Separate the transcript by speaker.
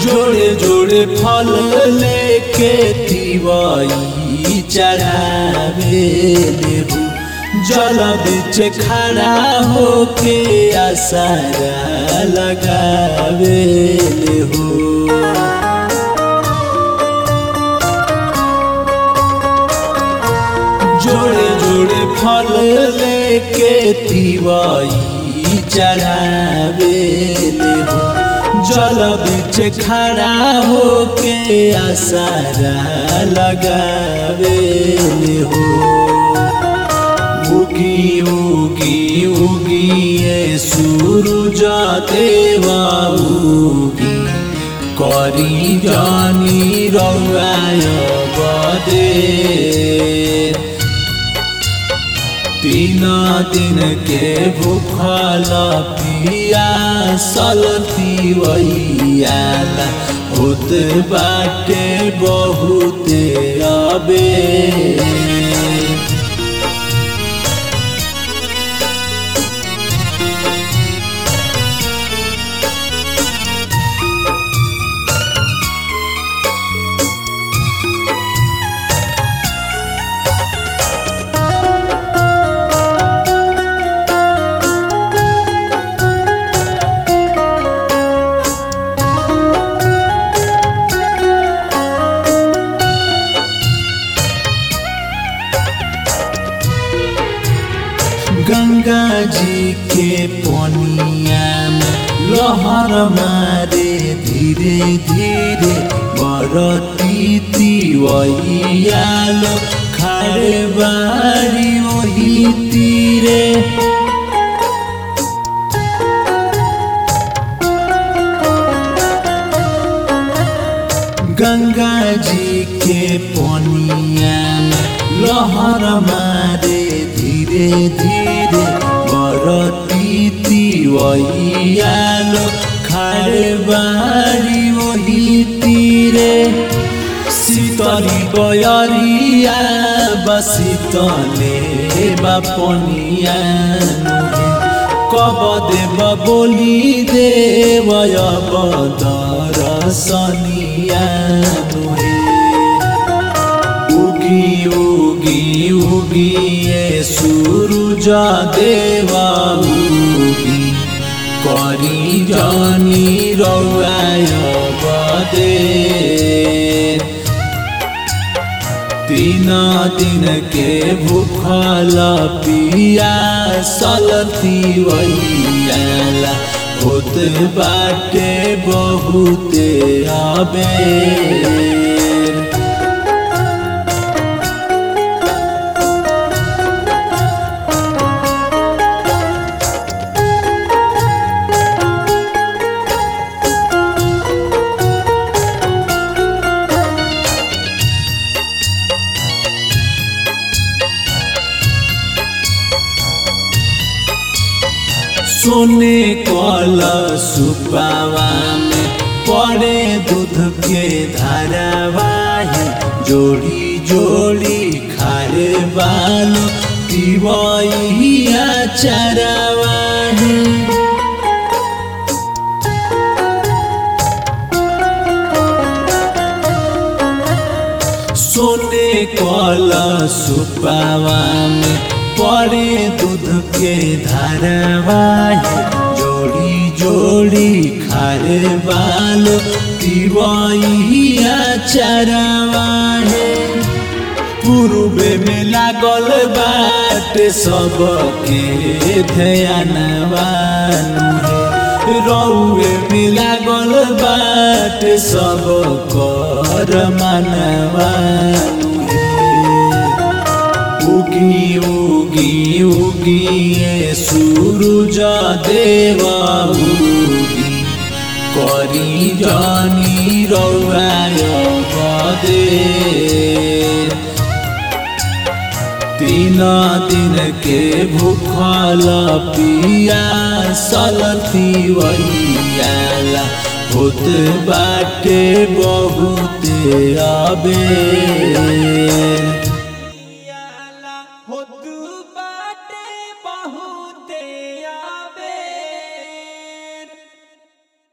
Speaker 1: जोड़े जोड़े फल लेके तिवाई चढ़ावे लेबू जल बीच खड़ा होके आसारा लगावे लेबू जोड़े जोड़े फल लेके तिवाई चढ़ावे लेबू जल बीच खड़ा होके आसारा लगावे लेबू उगी उगी उगी ये सूरज देवा उगी करी जानी रवाय बदे तीन दिन के भूखल पिया सलती वैयाला होत बाटे बहुते अबे गंगा जी के पनिया में लहर मारे धीरे धीरे बरती तिवैयालो खाड़े बारी वही तीरे गंगा जी के पनिया में लहर मारे धीरे धीरे बरती तिवैयालो खाड़े बारी वही तीरे শীতলি বয়রিয়া বা শীতলে বা পনিয়া কব দেব বলি দেবয় বদর সনিয়া নুহে উগি উগি উগি এ সূরজ দেবা উগি করি জানি রওয়ায় বদে तीन दिन के भूखल पिया सलती वैयाला होत बाटे बहुते अबेर सोने कल सुपावा में पड़े दूध के धारावाही जोड़ी जोड़ी खारे बालो तिवैया चरावाही सोने कल सुपावा में पड़े दूध के धारावाही जोड़ी जोड़ी खारे बालो तिवैया चरावाही पूर्वे में लागल बाटे सबके ध्यानवान रौए में लागल बाटे सब कर मानवान उगी उगी उगी ये सूरज देवा उगी करी जानी रौआय बदे तीन दिन के भूखल पिया सलती वैयाला होत बाटे बहुते अबे